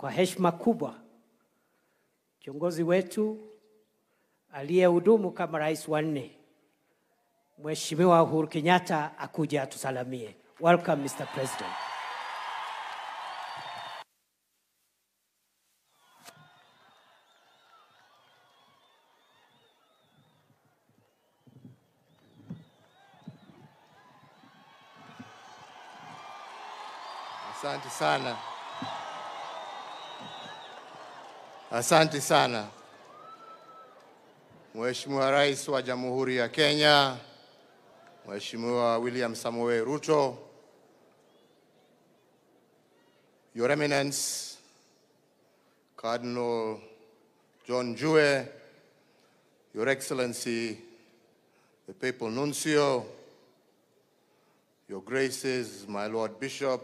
kwa heshima kubwa kiongozi wetu aliyehudumu kama rais wa nne Mheshimiwa Uhuru Kenyatta akuja atusalamie. Welcome Mr. President. Asante sana, asante sana Mheshimiwa Rais wa Jamhuri ya Kenya, Mheshimiwa William Samoei Ruto, Your Eminence Cardinal John Jue, Your Excellency the Papal Nuncio, Your Graces, my Lord Bishop,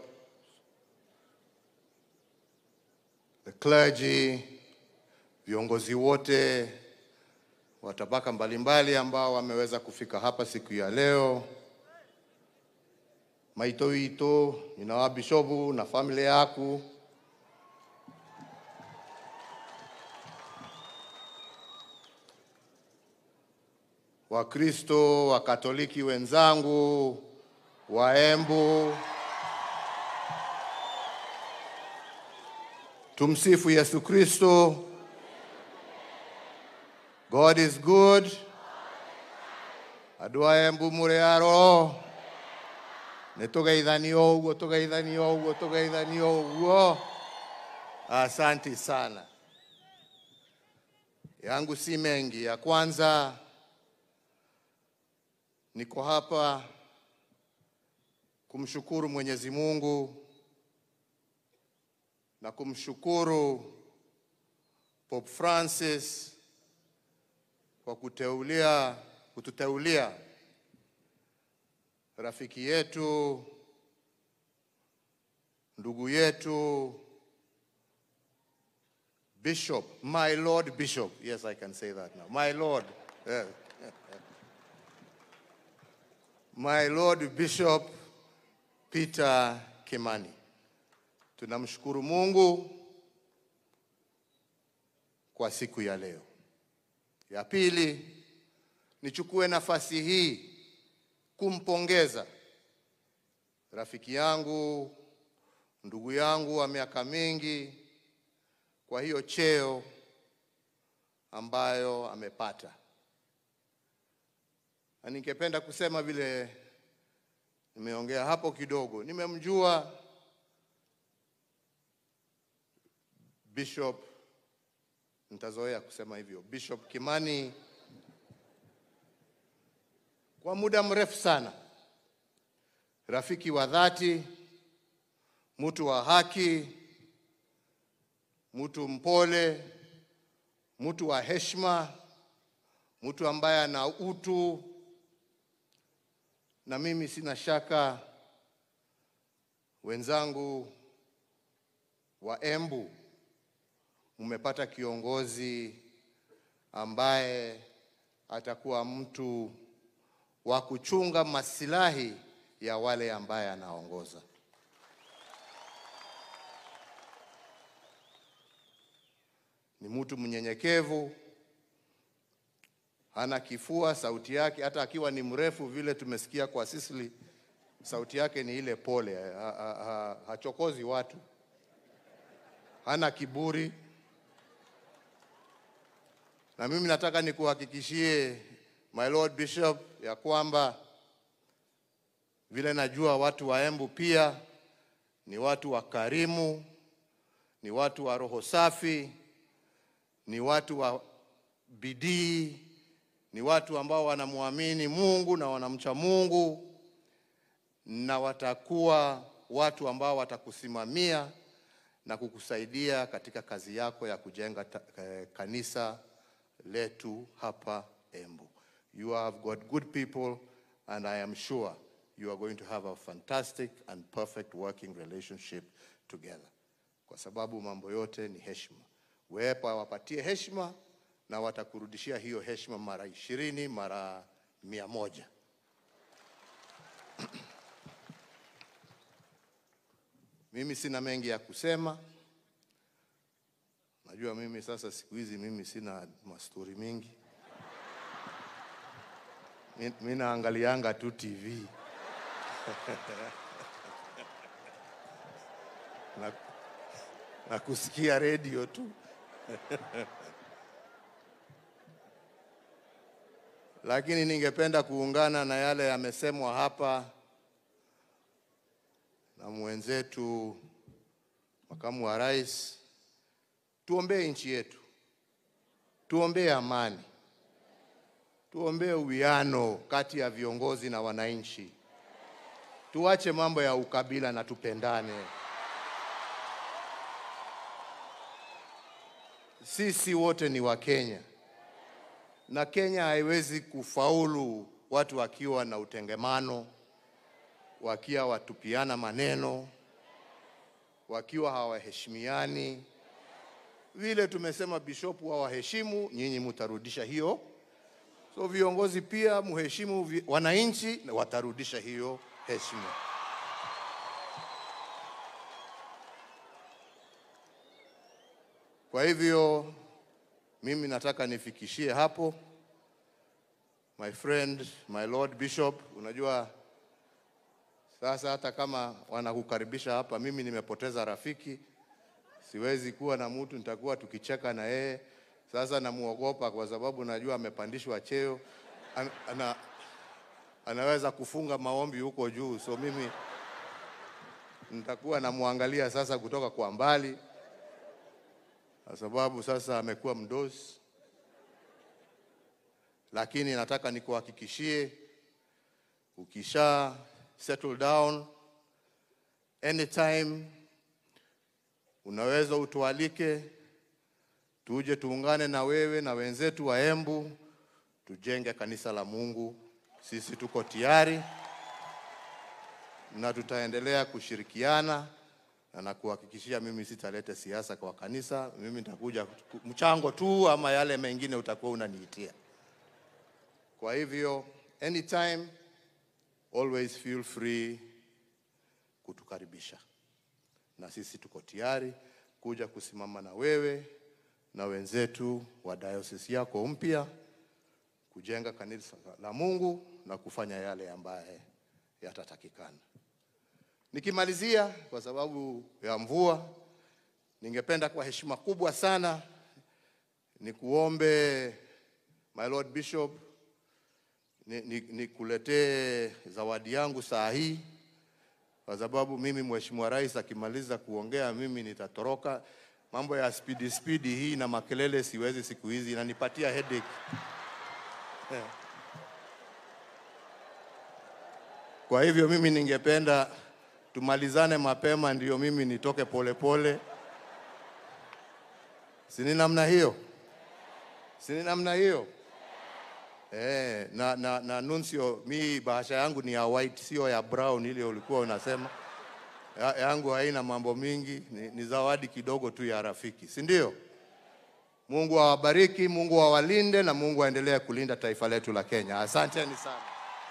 the clergy, viongozi wote wa tabaka mbalimbali ambao wameweza kufika hapa siku ya leo, maito ito ninawa bishopu na familia yaku, Wakristo, Wakatoliki wenzangu, Waembu, tumsifu Yesu Kristo. God is good. Andũ a Embu mũrĩ aro nĩ tũgeithanio ũguo tũgeithanio ũguo tũgeithanio ũguo. Asanti sana. Yangu si mengi. Ya kwanza niko hapa kumshukuru Mwenyezi Mungu na kumshukuru Pope Francis kwa kuteulia kututeulia rafiki yetu ndugu yetu Bishop, my Lord Bishop. Yes, I can say that now. My Lord. Yeah. My Lord Bishop Peter Kimani. Tunamshukuru Mungu kwa siku ya leo. Ya pili, nichukue nafasi hii kumpongeza rafiki yangu, ndugu yangu wa miaka mingi kwa hiyo cheo ambayo amepata. Na ningependa kusema vile nimeongea hapo kidogo, nimemjua Bishop, nitazoea kusema hivyo, Bishop Kimani kwa muda mrefu sana, rafiki wa dhati, mtu wa haki, mtu mpole, mtu wa heshima, mtu ambaye ana utu, na mimi sina shaka wenzangu wa Embu mmepata kiongozi ambaye atakuwa mtu wa kuchunga masilahi ya wale ambaye anaongoza. Ni mtu mnyenyekevu, hana kifua, sauti yake hata akiwa ni mrefu vile tumesikia kwa Sisili, sauti yake ni ile pole, ha, ha, ha, hachokozi watu, hana kiburi. Na mimi nataka nikuhakikishie my Lord Bishop ya kwamba vile najua watu wa Embu pia ni watu wakarimu, ni watu wa roho safi, ni watu wa bidii, ni watu ambao wanamwamini Mungu na wanamcha Mungu, na watakuwa watu ambao watakusimamia na kukusaidia katika kazi yako ya kujenga ta, eh, kanisa letu hapa Embu. You have got good people and I am sure you are going to have a fantastic and perfect working relationship together. Kwa sababu mambo yote ni heshima. Wepa wapatie heshima na watakurudishia hiyo heshima mara ishirini, mara mia moja. Mimi sina mengi ya kusema. Najua mimi sasa siku hizi mimi sina mastori mingi. Mi- Mi naangalianga tu TV na, na kusikia redio tu. Lakini ningependa kuungana na yale yamesemwa hapa na mwenzetu makamu wa rais. Tuombee nchi yetu, tuombee amani, tuombee uwiano kati ya viongozi na wananchi, tuache mambo ya ukabila na tupendane. Sisi wote ni Wakenya na Kenya haiwezi kufaulu watu wakiwa na utengemano, wakiwa watupiana maneno, wakiwa hawaheshimiani. Vile tumesema bishopu hawaheshimu, nyinyi mutarudisha hiyo. So viongozi pia muheshimu vi- wananchi, na watarudisha hiyo heshima. Kwa hivyo mimi nataka nifikishie hapo, my friend, my lord bishop. Unajua sasa hata kama wanakukaribisha hapa, mimi nimepoteza rafiki, siwezi kuwa na mtu nitakuwa tukicheka na yeye. Sasa namuogopa kwa sababu najua amepandishwa cheo, ana, ana, anaweza kufunga maombi huko juu, so mimi nitakuwa namwangalia sasa kutoka kwa mbali kwa sababu sasa amekuwa mdosi, lakini nataka nikuhakikishie, ukisha settle down anytime, unaweza utualike, tuje tuungane na wewe na wenzetu wa Embu, tujenge kanisa la Mungu. Sisi tuko tayari na tutaendelea kushirikiana na nakuhakikishia mimi sitalete siasa kwa kanisa. Mimi nitakuja ku- mchango tu, ama yale mengine utakuwa unaniitia. Kwa hivyo anytime, always feel free kutukaribisha, na sisi tuko tayari kuja kusimama na wewe na wenzetu wa diocese yako mpya kujenga kanisa la Mungu na kufanya yale ambaye yatatakikana. Nikimalizia, kwa sababu ya mvua, ningependa kwa heshima kubwa sana nikuombe my lord bishop, nikuletee ni, ni zawadi yangu saa hii, kwa sababu mimi mheshimiwa rais akimaliza kuongea mimi nitatoroka. Mambo ya spidi spidi hii na makelele siwezi siku hizi, inanipatia headache. Kwa hivyo mimi ningependa tumalizane mapema, ndio mimi nitoke polepole. Si ni namna hiyo? Si ni namna hiyo? Eh, na, na, na nuncio, mi bahasha yangu ni ya white, sio ya brown ile ulikuwa unasema. Ya, yangu haina mambo mingi, ni, ni zawadi kidogo tu ya rafiki, si ndio? Mungu awabariki, Mungu awalinde na Mungu aendelee kulinda taifa letu la Kenya. Asanteni sana.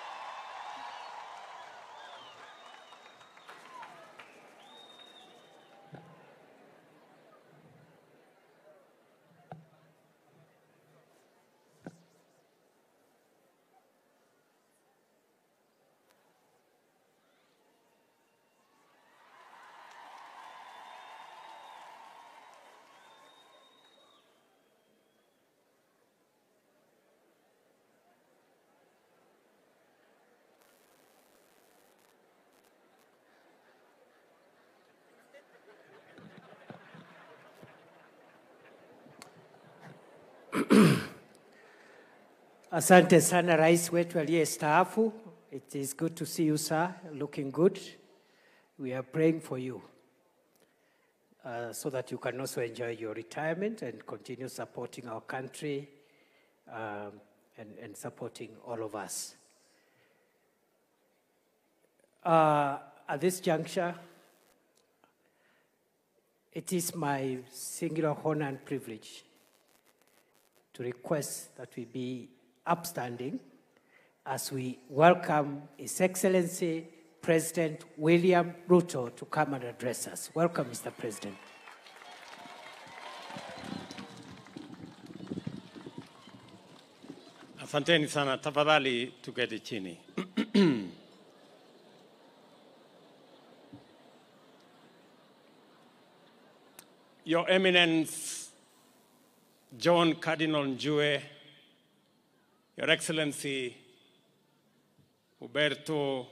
Asante sana rais wetu aliyestaafu. It is good to see you sir, looking good. We are praying for you uh, so that you can also enjoy your retirement and continue supporting our country um, and, and supporting all of us. Uh, at this juncture, it is my singular honor and privilege to request that we be upstanding as we welcome His Excellency President William Ruto to come and address us. Welcome, Mr. President. Asanteni sana, tafadhali tuketi chini. Your Eminence John Cardinal Njue, Your Excellency Huberto,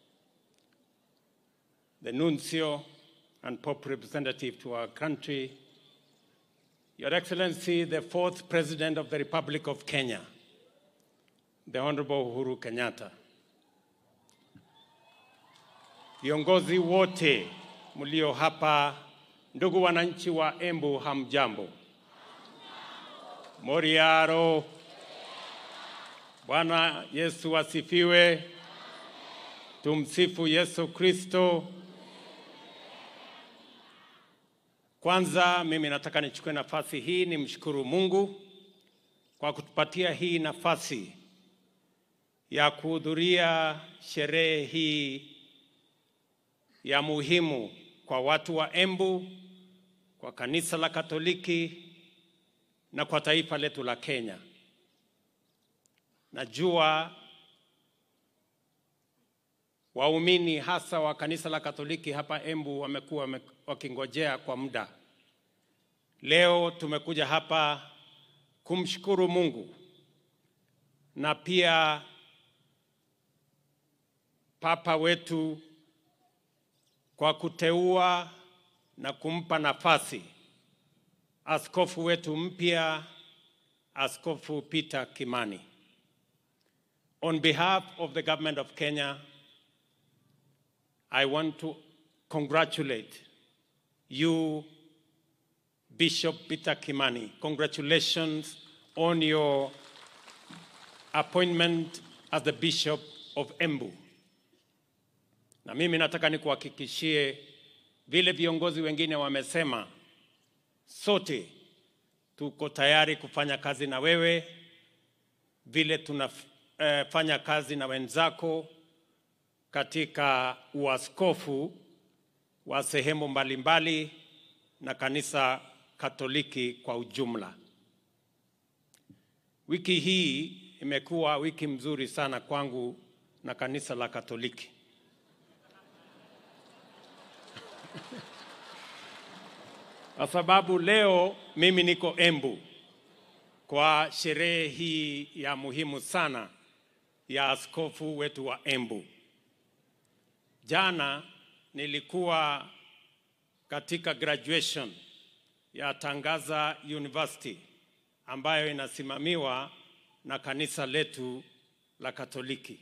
the Nuncio and Pope representative to our country, Your Excellency, the fourth President of the Republic of Kenya, the Honorable Uhuru Kenyatta, viongozi wote mlio hapa, ndugu wananchi wa Embu, hamjambo? Moriaro, Bwana Yesu asifiwe. Tumsifu Yesu Kristo. Kwanza mimi nataka nichukue nafasi hii nimshukuru Mungu kwa kutupatia hii nafasi ya kuhudhuria sherehe hii ya muhimu kwa watu wa Embu, kwa kanisa la Katoliki na kwa taifa letu la Kenya. Najua waumini hasa wa kanisa la Katoliki hapa Embu wamekuwa wame- wakingojea kwa muda. Leo tumekuja hapa kumshukuru Mungu na pia Papa wetu kwa kuteua na kumpa nafasi askofu wetu mpya, Askofu Peter Kimani. On behalf of the government of Kenya, I want to congratulate you, Bishop Peter Kimani. Congratulations on your appointment as the Bishop of Embu. Na mimi nataka nikuhakikishie vile viongozi wengine wamesema, sote tuko tayari kufanya kazi na wewe vile tunafanya kazi na wenzako katika uaskofu wa sehemu mbalimbali na kanisa Katoliki kwa ujumla. Wiki hii imekuwa wiki mzuri sana kwangu na kanisa la Katoliki. Kwa sababu leo mimi niko Embu kwa sherehe hii ya muhimu sana ya askofu wetu wa Embu. Jana nilikuwa katika graduation ya Tangaza University ambayo inasimamiwa na kanisa letu la Katoliki.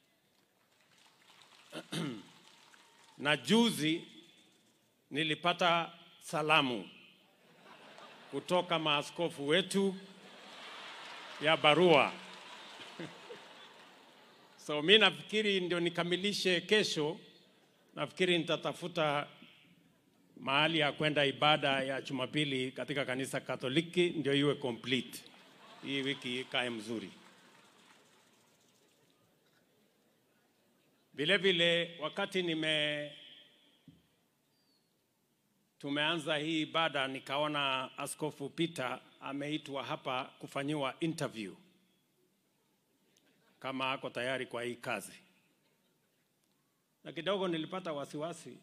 na juzi nilipata salamu kutoka maaskofu wetu ya barua. So mi nafikiri ndio nikamilishe kesho, nafikiri nitatafuta mahali ya kwenda ibada ya Jumapili katika kanisa Katoliki ndio iwe complete. Hii wiki ikae mzuri. Vile vile wakati nime tumeanza hii ibada nikaona Askofu Peter ameitwa hapa kufanyiwa interview kama ako tayari kwa hii kazi, na kidogo nilipata wasiwasi.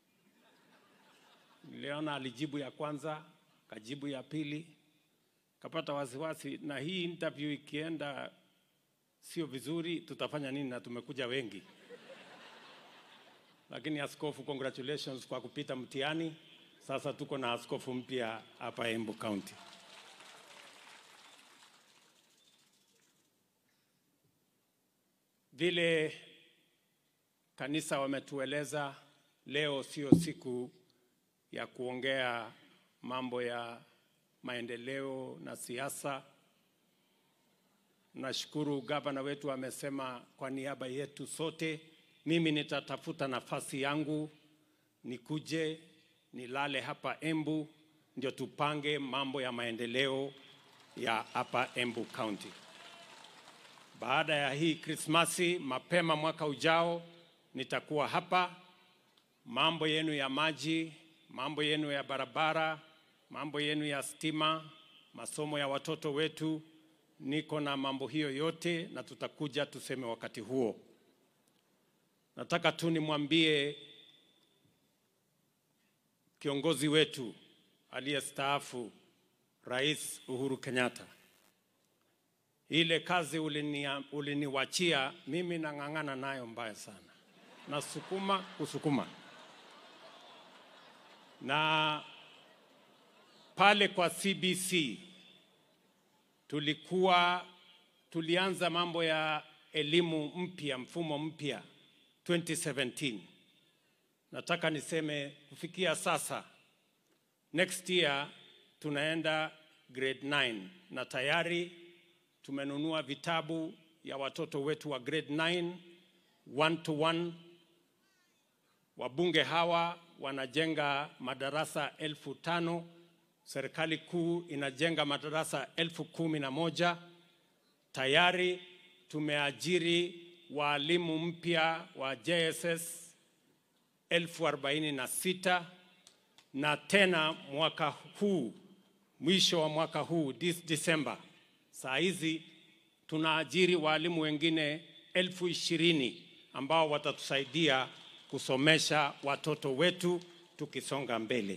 Niliona alijibu ya kwanza, kajibu ya pili, kapata wasiwasi, na hii interview ikienda sio vizuri, tutafanya nini? Na tumekuja wengi. Lakini askofu, congratulations kwa kupita mtihani. Sasa tuko na askofu mpya hapa Embu County. Vile kanisa wametueleza, leo sio siku ya kuongea mambo ya maendeleo na siasa. Nashukuru gavana wetu amesema kwa niaba yetu sote, mimi nitatafuta nafasi yangu nikuje nilale hapa Embu ndio tupange mambo ya maendeleo ya hapa Embu County. Baada ya hii Krismasi, mapema mwaka ujao nitakuwa hapa. Mambo yenu ya maji, mambo yenu ya barabara, mambo yenu ya stima, masomo ya watoto wetu niko na mambo hiyo yote na tutakuja tuseme wakati huo. Nataka tu nimwambie kiongozi wetu aliyestaafu Rais Uhuru Kenyatta, ile kazi ulinia- uliniwachia mimi nang'ang'ana nayo mbaya sana, nasukuma kusukuma na pale kwa CBC tulikuwa tulianza mambo ya elimu mpya, mfumo mpya 2017. Nataka niseme kufikia sasa, next year tunaenda grade 9 na tayari tumenunua vitabu ya watoto wetu wa grade 9 one to one. Wabunge hawa wanajenga madarasa elfu tano serikali kuu inajenga madarasa elfu kumi na moja tayari tumeajiri waalimu mpya wa JSS elfu arobaini na sita na tena mwaka huu mwisho wa mwaka huu this December, saa hizi tunaajiri waalimu wengine elfu ishirini ambao watatusaidia kusomesha watoto wetu tukisonga mbele.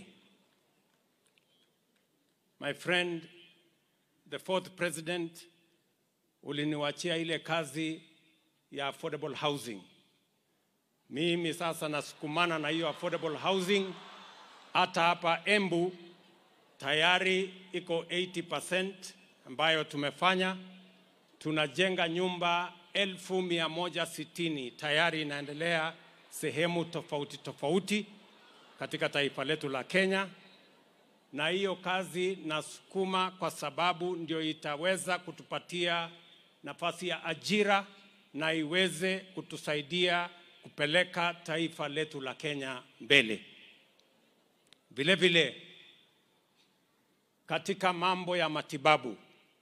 My friend, the fourth president, uliniwachia ile kazi ya affordable housing. Mimi sasa nasukumana na hiyo affordable housing. Hata hapa Embu tayari iko 80% ambayo tumefanya. Tunajenga nyumba elfu mia moja sitini tayari inaendelea sehemu tofauti tofauti katika taifa letu la Kenya na hiyo kazi nasukuma kwa sababu ndio itaweza kutupatia nafasi ya ajira na iweze kutusaidia kupeleka taifa letu la Kenya mbele. Vile vile katika mambo ya matibabu,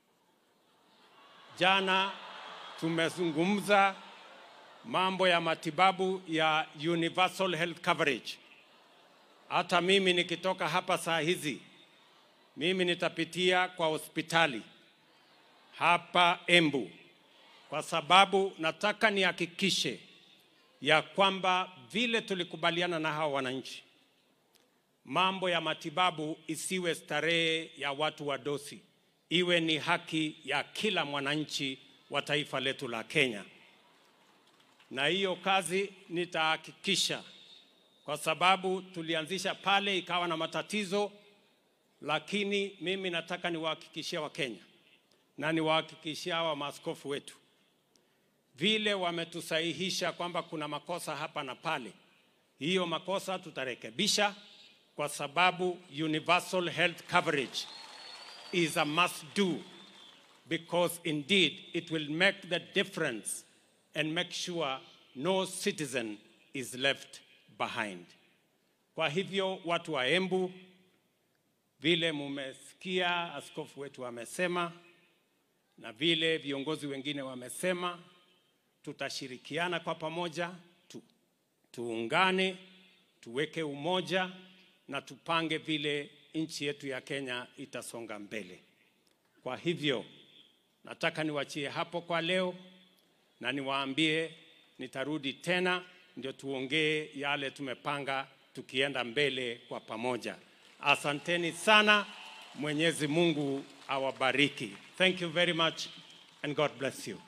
jana tumezungumza mambo ya matibabu ya universal health coverage. Hata mimi nikitoka hapa saa hizi, mimi nitapitia kwa hospitali hapa Embu, kwa sababu nataka nihakikishe ya kwamba vile tulikubaliana na hawa wananchi, mambo ya matibabu isiwe starehe ya watu wa dosi, iwe ni haki ya kila mwananchi wa taifa letu la Kenya, na hiyo kazi nitahakikisha kwa sababu tulianzisha pale ikawa na matatizo, lakini mimi nataka niwahakikishia Wakenya na niwahakikishia hawa maaskofu wetu, vile wametusahihisha kwamba kuna makosa hapa na pale, hiyo makosa tutarekebisha, kwa sababu universal health coverage is a must do because indeed it will make the difference and make sure no citizen is left behind. Kwa hivyo watu wa Embu, vile mumesikia askofu wetu amesema na vile viongozi wengine wamesema, tutashirikiana kwa pamoja tu, tuungane, tuweke umoja na tupange vile nchi yetu ya Kenya itasonga mbele. Kwa hivyo nataka niwachie hapo kwa leo na niwaambie nitarudi tena ndio tuongee yale tumepanga tukienda mbele kwa pamoja. Asanteni sana. Mwenyezi Mungu awabariki. Thank you very much and God bless you.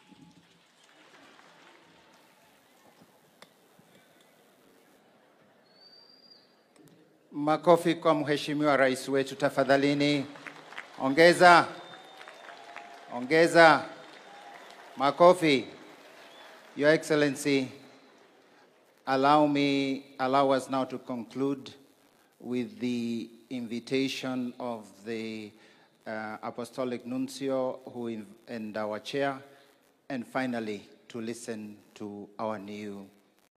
Makofi kwa mheshimiwa rais wetu tafadhalini. Ongeza, ongeza makofi. Your Excellency, allow me, allow us now to conclude with the invitation of the uh, Apostolic Nuncio who in, and our chair, and finally to listen to our new